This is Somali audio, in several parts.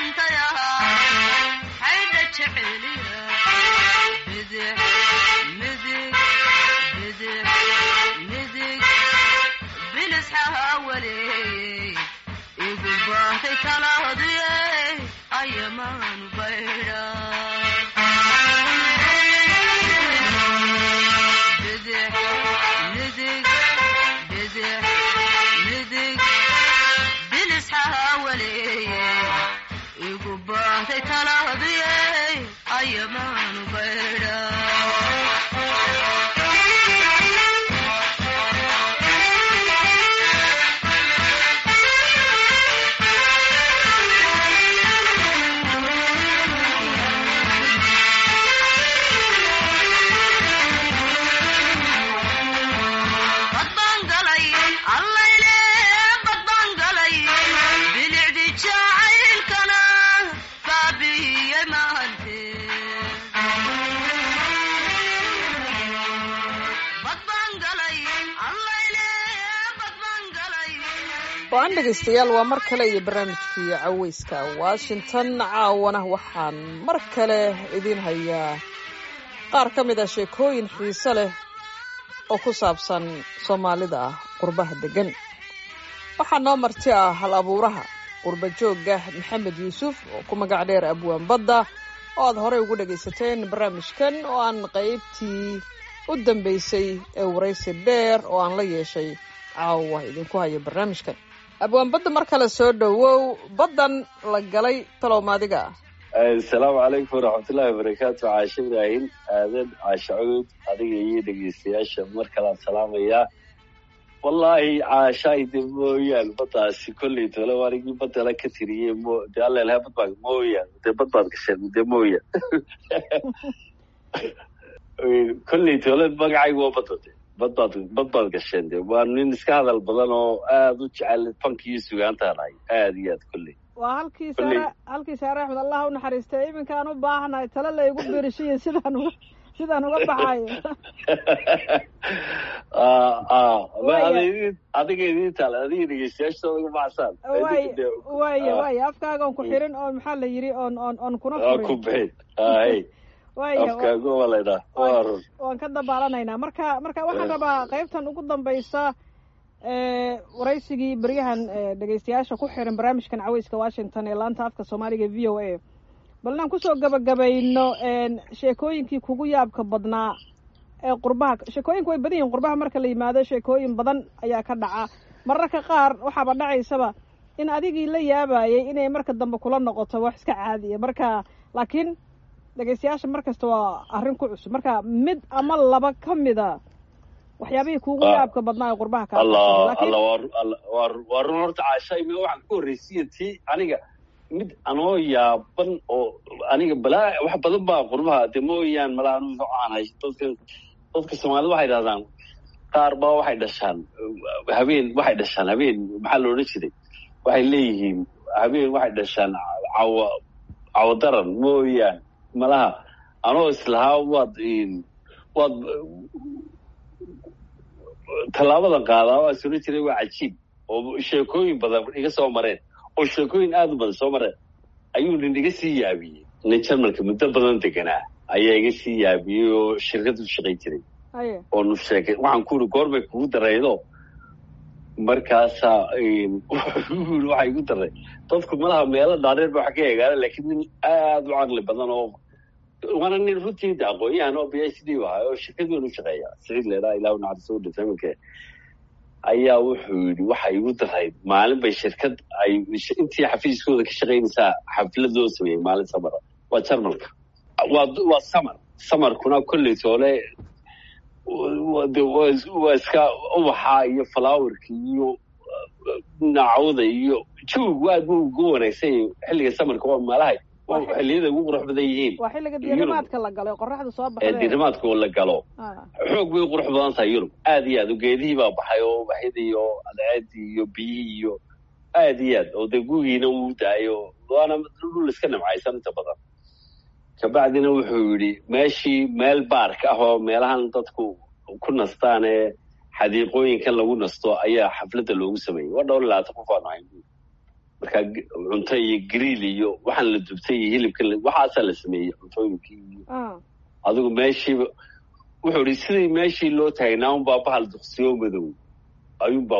waan dhegaystayaal waa mar kale iyo barnaamijkii caweyska washington caawana waxaan mar kale idiin hayaa qaar ka mid ah sheekooyin xiise leh oo ku saabsan soomaalida ah qurbaha deggan waxaa noo marti ah hal abuuraha qurba joogga maxamed yuusuf oo ku magac dheer abwaan badda oo aad horey ugu dhagaysateen barnaamijkan oo aan qaybtii u dambaysay ee waraysi dheer oo aan la yeeshay caawa idinku hayo barnaamijkan abwaan badda mar kale soo dhowow baddan la galay talow maadiga ah asalaamu calaykum waraxmatullaahi wabarakaatu caashe ibraahim aadan caashe cawd adiga iyo dhegeystayaasha mar kalean salaamayaa wallaahi caashayde mooyaan baddaasi kolley tole anigii baddala ka tiriyey mo de allelha badbaa mooyaan dee bad baad gasheen de mooyaan kolley tole magacaygu waa badda de badbaad bad baad gasheen de waa nin iska hadal badan oo aada u jecel fanki iyo sugaantaan ahay aada iyo aad kolley waa halkii saare halkii saare axmed allah u naxariistay iminkaan u baahanahay tale laygu birishiyo sidaan uga sidaan uga baxayo adiga idin taal adiga dhegeystayaashooda uga baxsaan way waya waya afkaaga on ku xirin oo maxaa la yidhi oon oon oon kuna furin ku bixin hay afkaaga waa laydhaa waa run waan ka dabaalanaynaa marka marka waxaan rabaa qaybtan ugu dambaysa waraysigii beryahan dhegeystayaasha ku xiran barnaamijkan caweyska washington ee laanta afka soomaaliga v o a bal inaan kusoo gabagabayno sheekooyinkii kugu yaabka badnaa ee qurbaha sheekooyinku way badan yihin qurbaha marka la yimaado sheekooyin badan ayaa ka dhaca mararka qaar waxaaba dhacaysaba in adigii la yaabayay inay marka dambe kula noqoto wax iska caadiya marka laakiin dhegeystayaasha mar kasta waa arrin ku cusub marka mid ama laba ka mida waxyaabihii kuugu yaabka badnaa ee qurbaha ka alla alla waa waa run horta caasha imi waxaan ku horreysiya tii aniga mid anoo yaaban oo aniga balaa wax badan baa qurbaha de mooyaan malaa anu aanahay dadka dadka soomaalida waxay dhahdaan qaar baa waxay dhashaan habeen waxay dhashaan habeen maxaa la odhan jiray waxay leeyihiin habeen waxay dhashaan cawa cawadaran mooyaan malaha anoo islahaa waad waad tallaabadan qaadaa waa sula jiray waa cajiib oo sheekooyin badan iga soo mareen oo sheekooyin aada u badan soo mareen ayuu nin iga sii yaabiyey nin jarmalka muddo badan deganaa ayaa iga sii yaabiyey oo shirkad u shaqayn jiray oonu sheekay waxaan ku uri goorbay kugu daraydo markaasaa wuxuu waxaa igu daray dadku malaha meelo dhaadheer ba wax ka eegaana laakiin nin aada u caqli badan oo waana nin runtii de aqoon-yahan oo b h d ahaa oo shirkad weyn u shaqeeya siciid leedaa ilah naxariso dhintay iminka ayaa wuxuu yidhi waxa igu daray maalin bay shirkad ay intii xafiiskooda ka shaqaynaysaa xaflad loo sameeyey maalin samara waa jarmalka waa waa samar samarkuna kolley toole waa iska ubaxa iyo falaawerka iyo nacawda iyo jawgu aad bu ugu wanaagsan yahay xilliga samarka waa meelahay xilliyada ugu qurux badan yihiin waa xilliga diirimaadka la galo qoraxda soo baxda diirimaadka oo la galo xoog bay qurux badan tahay yurub aad iyo aad o geedihii baa baxay oo ubaxyadii iyo adceedii iyo biyihii iyo aad iyo aad oo dee gugiina uu daayo waana dhul iska nimcaysan inta badan kabacdina wuxuu yidhi meeshii meel baark ah oo meelahan dadku ku nastaan ee xadiiqooyinkan lagu nasto ayaa xafladda loogu sameeyey waa dhowr labaatan qof aanu hayn markaa cunto iyo griil iyo waxaan la dubtay iyo hilibka waxaasaa la sameeyey cuntooyinkii iyo adigu meeshiiba wuxuu ihi sidii meeshii loo taagnaa unbaa bahal duqsiyo madow ayuunbaa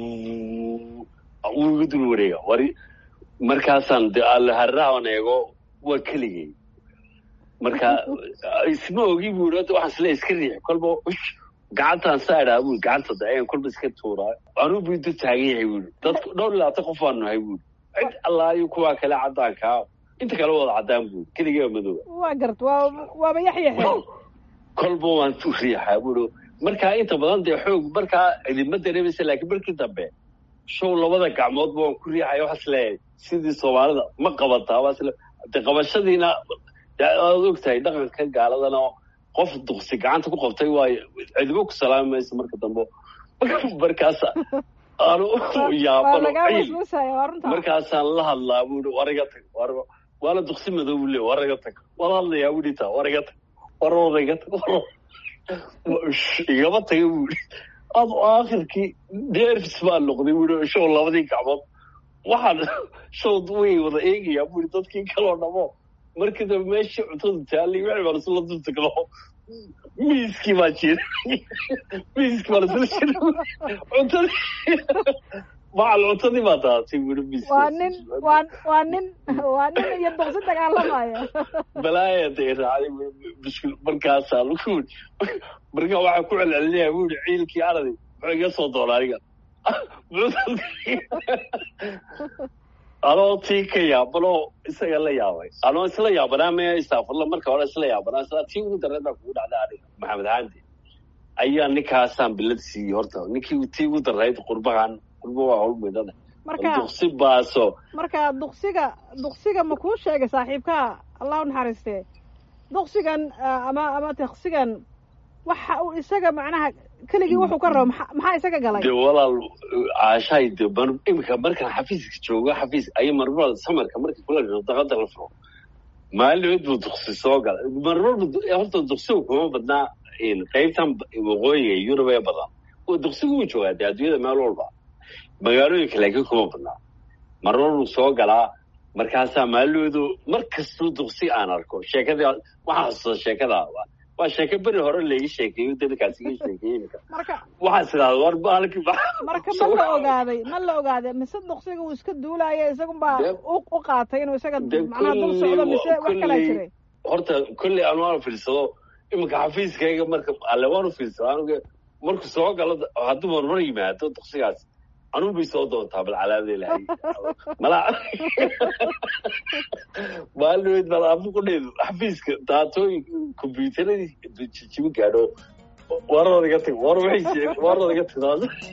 wuu iga dul wareega wari markaasaan de harrahan eego waa keligay marka isma ogi bu i waxaan isle iska riix kolba gacantaan saa idhaa bui gacanta da ayaan kolba iska tuuraa anuu bu du taagan yahay buui dadku dhowr iyo labaatan qof baan nahay buui cid allaayo kuwaa kale caddaankaa inta kale wada caddaan buui keligay madowa waa gart waa waaba yaxyaxe kolba waan tu riixaa bui markaa inta badan dee xoog markaa idinma dareemaysa laakiin markii dambe show labada gacmoodba waan ku riixaya waxaas leeyahay sidii soomaalida ma qabataa waasle de qabashadiina aad og tahay dhaqanka gaaladana qof duqsi gacanta ku qabtay waayo cidibo ku salaami mayso marka dambe markaas aanu yaabano ciil markaasaan la hadlaa bui wariga tag waana duqsi madow bu le wariga tag wala hadlayaa bui taa wariga tag waroodaga tag igama taga bui ad aakhirkii nerfs baa noqday bui show labadii gacmood waxaan show way wada eegayaa bui dadkii kaloo dhamo markii dambe meeshii cuntada taallay wixii baan isla dultagno miiskii baa jira miiskii baan isla jira cuntadii macal cuntadii baa daatay bui miis waa nin waa waa nin waa nin iyo duqsi dagaalamaya balaaya day raacday mushkil markaasaan ku marka waxaa ku celcelinaya bui ciilkii aradi muxuu iga soo doona aniga anoo tii ka yaabanoo isaga la yaabay anoo isla yaabanaa me istaafurla marka hore isla yaabanaa isla tii ugu dareed baa kugu dhacday aniga maxamed haandi ayaa ninkaasaan bilad siiyey horta ninkii tii ugu darayd qurbahan qurba waa hawl midada marka duqsi baaso marka duqsiga duqsiga ma kuu sheegay saaxiibkaa allah u naxariistee duqsigan ama ama taksigan waxa uu isaga macnaha keligii wuxuu ka rabo maa maxaa isaga galay de walaal caashaay de imika markaan xafiiska joogo xafiis ay marmada samarka marka kula daqada la furo maalimood buu duqsi soo galay marmarba horta duqsigu kuma badnaa qaybtan waqooyiga yurub ee badan duqsigu wuu joogaa de adduunyada meel walba magaalooyinka laakiin kuma badnaa marmar buu soo galaa markaasaa maaloodu mar kastuu duqsi aan arko sheekadii waxaa xasuusta sheekada waa sheeke beri hore laiga sheekeeyo dadkaas iga sheekeeyey imika marka waxaas idhahda war baalki marka ma la ogaaday ma la ogaaday mise duqsiga uu iska duulaayo isagunbaa u qaatay inuu isaga macnaha dul socdo mise wax kalaa jiray horta kolley aan waanu fiirsado iminka xafiiskayga marka alle waanu fiirsado anuga marku soo galo hadduu marmar yimaado duqsigaas anuu bay soo doontaa bal calaamada ilahay mala maalinood bal afu qudheedu xafiiska daatooyin kombyuutaradii jijibi gaadho warooda iga tag war waxay warooda iga tag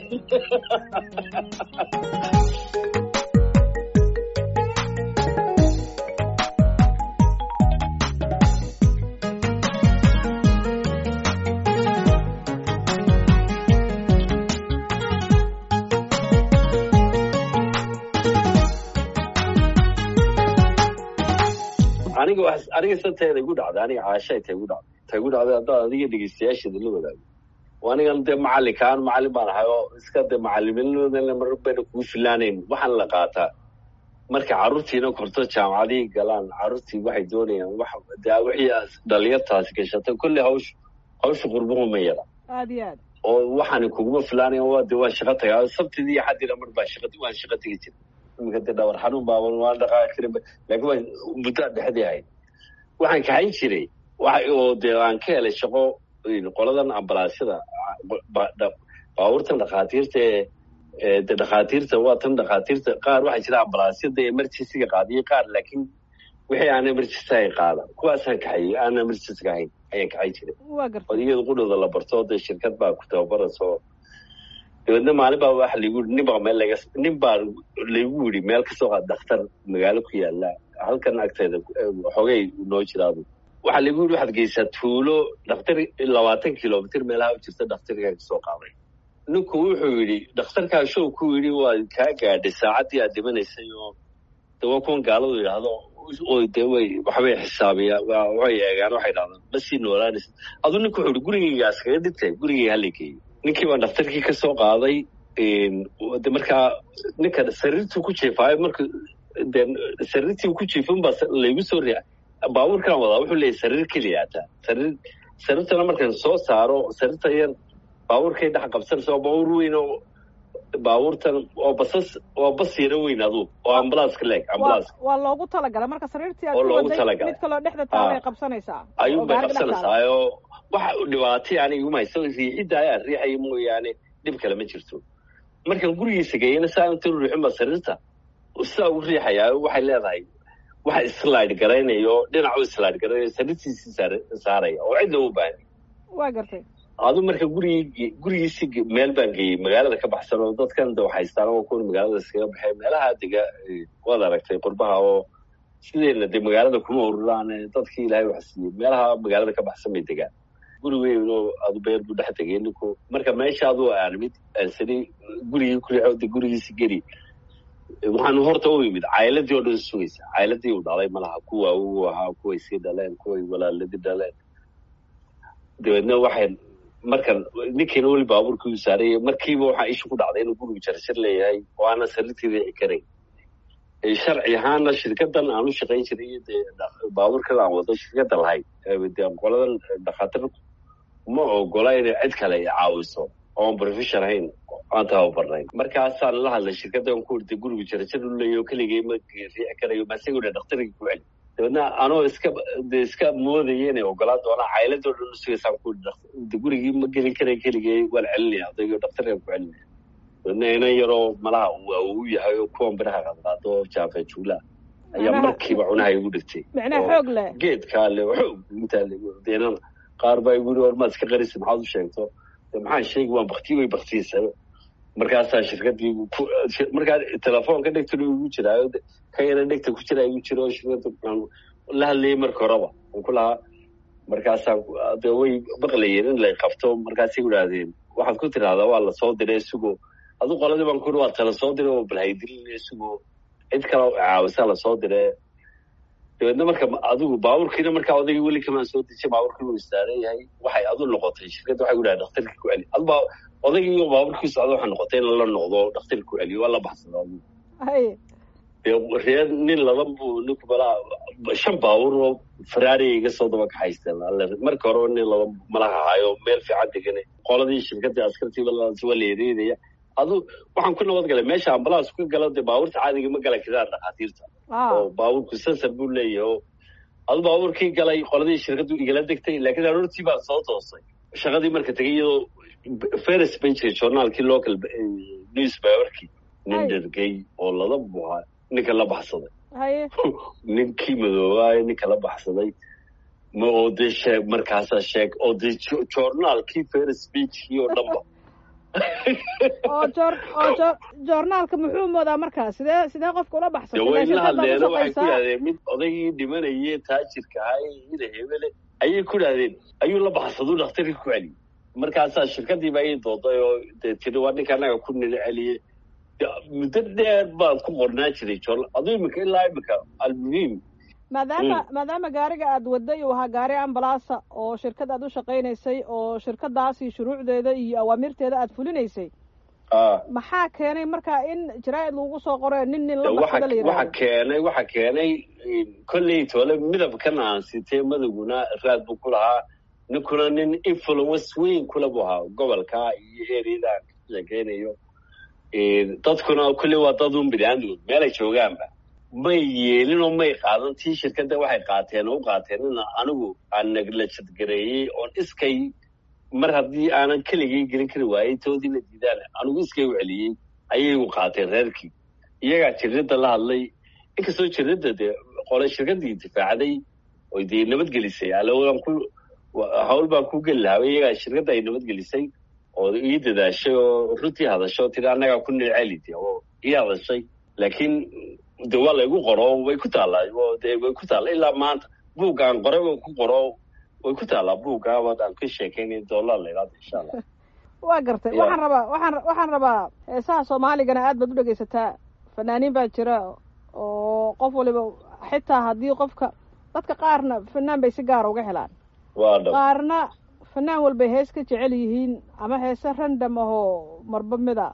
aniga aniga santeeda igu dhacday aniga caashay ta igu dhacday ta igu dhacday haddaad adiga dhegeystayaasheeda la wadaago anigan dee macallinkaan macallin baan ahay oo iska dee macalimiinimada mar bayna kugu filaanayn waxaan la qaataa marka carruurtiina korto jaamacadihii galaan carruurtii waxay doonayaan wax dee wixii dhalinyartaasi gashatay kolley hawsh hawsha qurbuhu ma yara aad iyo aad oo waxaani kuguma filaanayan waa dee waa shaqo tagaa sabtidii iyo xaddina mar baa shaqa waan shaqa tegi jira imika dee dhawar xanuun baaban waan dhaqaaqi jirin laakiin waa muddaa dhexdii ahayd waxaan kaxayn jiray oo dee aan ka helay shaqo qoladan ambalaasyada baabuurtan dhakhaatiirta ee de dhakhaatiirta waa tan dhakhaatiirta qaar waxaa jira ambalaasyada emergencyga qaadiyo qaar laakiin wixii aan emergency ay qaada kuwaasaan kaxayey aan emergencyga ahayn ayaan kaxayn jiray waa garta oo iyada qudhooda la barto dee shirkad baa ku tababarayso dabeedna maalin baa waxa laigu yidhi nin baa meel laga nin baa laigu yidhi meel kasoo qaad dhakhtar magaalo ku yaala halkan agteeda xogay noo jiraadu waxaa laigu yidhi waxaad geysaa tuulo dhakhtar labaatan kilomitr meelaha u jirta dhakhtarkaa kasoo qaaday ninku wuxuu yidhi dhakhtarkaa show ku yidhi waa kaa gaadhay saacaddii aad dhimanaysay oo de waa kuwan gaaladu yidhaahdo de way waxbay xisaabiyaan waxay eegaan waxay dhahdaan ma sii noolaanaysa aduu ninku wuxuu yidhi gurigaygaas kaga dhintay gurigayga hala geeyo ninkii baan dhakhtarkii ka soo qaaday de markaa ninkan sariirtuu ku jiifaayo marka de sariirtii ku jiifin baa laygu soo ria baabuurkan wadaa wuxuu leeyahy sariir keliya hataa sariir sariirtana markaan soo saaro sariirta yar baabuurkay dhex qabsanaysa waa baabuur weyn oo baabuurtan waa basas waa bas yaro weyn adu oo ambulanska leeg ambulanska waa loogu talagalay marka sariirtii aad oo ku loogu waday talagalay mid kaloo dhexda taabay qabsanaysaa ayuun oo bay gaariga dhex taala. qabsanaysaa oo waxa dhibaatay aniga iguma hayso riixidda ayaa riixaya mooyaane dhib kale ma jirto markaan gurigiisa geeyana saa inta ruuxin baa sariirta sidaa ugu riixayaa waxay leedahay waxa islaid garaynayo dhinacu islaid garaynayo sariirtiisii saar- saaraya oo cidna u baahan waa gartay adu marka gurigii gurigiisi meel baan geeyey magaalada ka baxsan oo dadkan da wax haystaan oo kuwan magaalada iskaga baxay meelaha dega eh, waad aragtay qurbaha oo sideena de magaalada kuma ururaan eh, dadkii ilaahay wax siiyey meelaha magaalada ka baxsan bay degaan guri weyn oo adu beer buu dhex tegay ninku marka meesha adu aan mid aansani gurigii kuleexo de gurigiisi geli waxaanu horta u imid caayiladii oo dhan sugaysa caayiladii uu dhalay malaha kuwa uu ahaa kuway sii dhaleen kuway walaaladii dhaleen dabeedna waxay markan ninkiina weli baabuurkii u saaraya markiiba waxaa isha ku dhacday inuu gurigu jarjar leeyahay oo aanan sariirtii riixi karayn Eh, sharci ahaana shirkadan aan u shaqayn jiray iyo dee dha- baabuurkan aan wado shirkada lahayd eh, dee qoladan dhakhaatiir ma ogola inay cid kale ay caawiso oon profession ahayn aan tababarnayn markaasaan la hadlay shirkadan ku irtay gurigu jarjar u leeyahay oo keligay ma riixi karayo maasagoo dhan dhakhtarigii ku celi dabeedna anoo iska de iska moodaya inay ogolaan doonaan caayiladoo dhan usugaysaan ku de gurigii ma gelin karay keligay waan celinaya adaygoo dhakhtarkan ku celinaya dabeedna inan yaroo malaha waa uu yahay oo kuwan biraha qadqaado oo jaafe juula ayaa Macnaha- markiiba cunaha igu dhigtay micnaha oo xoog leh geedkaa le xoog intaa le deenana qaar baa igu yiri war maad iska qarisa maxaad u sheegto de maxaan sheegi waan bakti way baktiyeysaa markaasaa shirkadii ku markaa telefoonka dhegtana igu jiraayo de ka yara dhegta ku jira igu jira oo shirkada waxaan la hadlayay marka horeba aan ku lahaa markaasaa de way maqlayeen in lay qabto markaasay idhaahdeen waxaad ku tidahdaa waa la soo diray isagoo adu qoladii baan ku yiri waa tala soo diray oo balhaydilin isagoo cid kale oo caawisaa la soo diray dabeedna marka adigu baabuurkiina markaa odaygii weli kamaan soo dejay baabuurkii uu istaaran yahay waxay adu noqotay shirkadda waxay ku dhahay dhakhtarkii ku celi adu baa odaygii iyo baabuurkii socda waxay noqotay in la noqdo dhakhtarkii ku celiyo waa la baxsada adigu hay dee reer nin laba buu ninku balaa shan baabuur oo ferrari iga soo daba kaxaysteen alle marka hore nin laba malaha hayo meel fiican degan qoladii shirkadii askartii waa la ereynaya adu waxaan ku nabad galay meesha ambalaas ka galo dee baabuurta caadiga ma gala karaan dhakhaatiirta ah oo baabuurku sensor buu leeyahay oo adu baabuurkii galay qoladii shirkadu igala degtay laakiin aroortii baan soo toosay shaqadii marka tegay iyadoo ferris bay jiray journaalkii local eh, newspaperkii nin Ay. dhergay oo lada buhaa ninka la baxsaday haye ninkii madoobaayo ninka la baxsaday ma oo dee sheeg markaasaa sheeg oo dee jo- journaalkii ferris speechkii oo dhanba oo joor oo joor joornaalka muxuu moodaa markaa sidee sidee qofka ula de baxsatay way Ilaa la shirkad baa hadleeno waxay ku ku shaqaysaa. yidhahdeen mid odaygii dhimanayee taajirka ahaa ina hebele ayay ku yidhahdeen ayuu la baxsaduu dhakhtarkii ku celiyey markaasaa shirkadiiba ii dooday oo dee tiri waa ninka anaga ku nila celiyey De, muddo dheer baan ku qornaa jiray joorna aduu imika ilaa imika almuhiim maadaama maadaama gaariga aad waday uu ahaa gaari ambalaasa oo shirkad aad u shaqaynaysay oo shirkadaasi shuruucdeeda iyo awaamirteeda aad fulinaysay ah maxaa keenay markaa in jaraa'id lagu soo qoro nin nin la waxa baxsada la waxa yidhahdo keenay waxa keenay kolley toole midabkan aan sitee madowguna raad buu ku lahaa ninkuna nin influence weyn kule buu ahaa gobolka iyo eriyada aan ka sheekeynayo dadkuna kolley waa dad un biniaadamud meelay joogaanba may yeelin oo may qaadan tii shirkadda waxay qaateen oo u qaateen in anigu aan naglajadgareeyey oon iskay mar haddii aanan keligay gelin kari waayey toodiina diidaan anigu iskay u celiyey ayay u qaateen reerkii iyagaa jiradda la hadlay inkastoo jiradda dee qole shirkaddii difaacday oy dee nabadgelisay alowaan ku hawl baan ku geli lahaa iyagaa shirkadda ay nabadgelisay oo ii dadaashay oo runtii hadasho tiri annagaa ku nilceli de oo ii hadashay laakiin de waa laygu qoro way ku taallaa oo de way ku taalla ilaa maanta buugga aan qoray waan ku qoro way ku taallaa buugga waad aan ka sheekeynay dollar la yidhahdo insha allah waa gartay Ya. waxaan rabaa waxaan waxaan rabaa heesaha soomaaligana aad baad u dhegaysataa fanaaniin baa jira oo qof waliba xitaa haddii qofka dadka qaarna fanaan bay si gaara uga helaan waa dhab qaarna fanaan walbay hees ka jecel yihiin ama heese random ahoo marba mida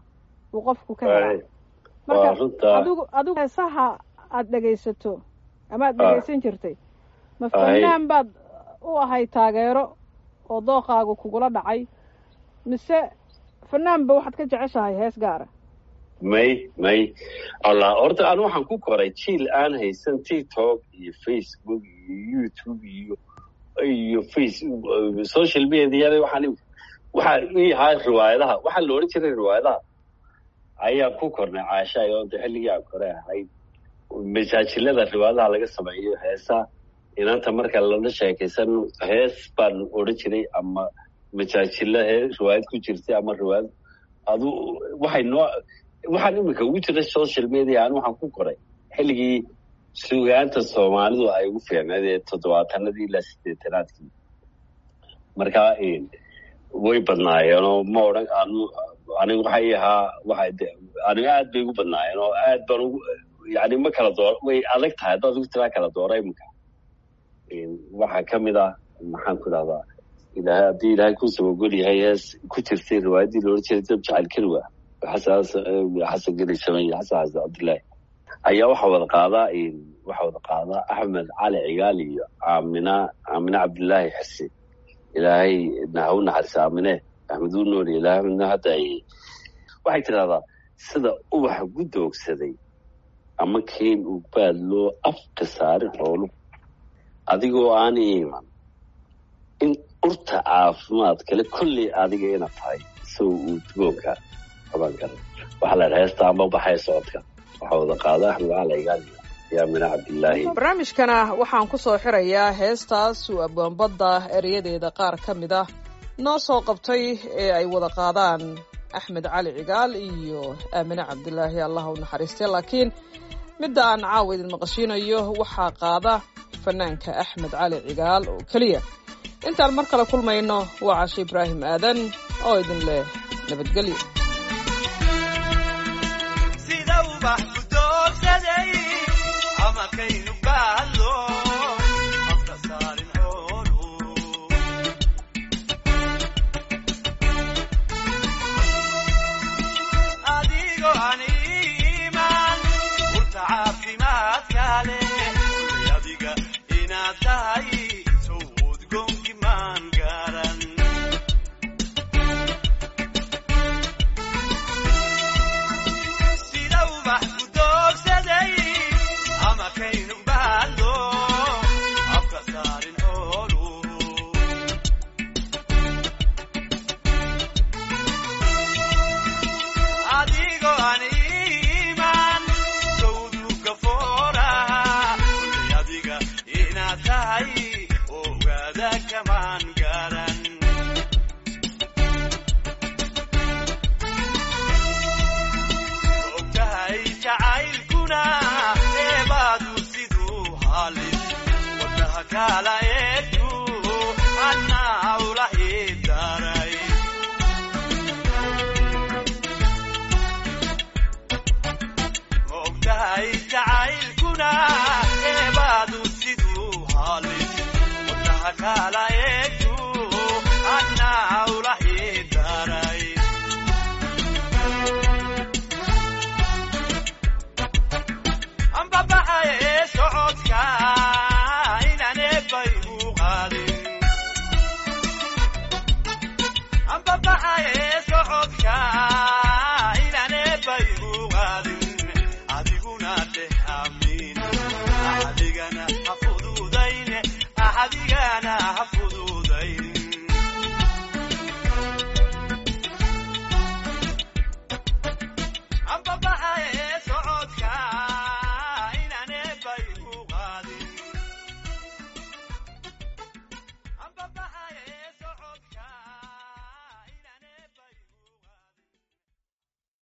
uu qofku ka helaa waa marka runtaa adigu adigu heesaha aada dhegaysato ama aad Ah. dhegaysan jirtay ma Ahay. fanaan baad u ahay taageero oo dooqaagu kugula dhacay mise fanaanba waxaad ka jeceshahay hees gaara may may allah horta anu waxaan ku koray jiil aan haysan tiktok iyo facebook iyo youtube iyo iyo face social mediada waxaan waxaa ii ahaa riwaayadaha waxaa la odhan jiray riwaayadaha ayaa ku kornay caasha oo de xilligii aan kore ahayd masaajilada riwaayadaha laga sameeyo heesa inanta marka lala sheekaysan hees baan odhan jiray ama masaajilo hee riwaayad ku jirtay ama riwaayad adu waxay noo waxaan imika ugu jira social media an waxaan ku koray xilligii sugaanta soomaalidu ay ugu fiicneed ee toddobaatanadii ilaa sideetanaadkii marka way badnaayeen oo ma odhan anu aniga waxay ahaa waxay de aniga aad bay ugu badnaayeen oo aad baan ugu yani ma kala door way adag tahay haddaad ugu tiraa kala doora imika waxaa kamid ah maxaan ku dhahdaa ilahay haddii ilaahay ku sabagol yahay hees ku jirtay riwaayaddii loola jiray dab jacayl keliwa xasan geli sameeye xasan xasan cabdullaahi ayaa waxaa wada qaadaa waxaa wada qaadaa axmed cali cigaal iyo aamina aamina cabdullaahi xise ilaahay ha u naxariisa aamine axmed uu nool ilaahay midna hadda ay waxay tidhahdaa sida ubaxa gudoogsaday ama keen uu baad loo afka saarin xoolu adigoo aan iiman in urta caafimaad kale kolley adiga ina tahay isaga uu dugoonka qaban kara waxaa la dhaha heesta ama baxay socodka waxaa wada qaada axmed cali cigaal iyo aamina cabdillaahi barnaamijkana waxaan ku soo xirayaa heestaas uu abwaanbadda erayadeeda qaar ka mid ah noo soo qabtay ee ay wada qaadaan axmed cali cigaal iyo aamine cabdilaahi allah u naxariistay laakiin midda aan caawa idin maqashiinayo waxaa qaada fanaanka axmed cali cigaal oo keliya intaan mar kale kulmayno waa cashe ibraahim aadan oo idin leh nabadgelyo Kala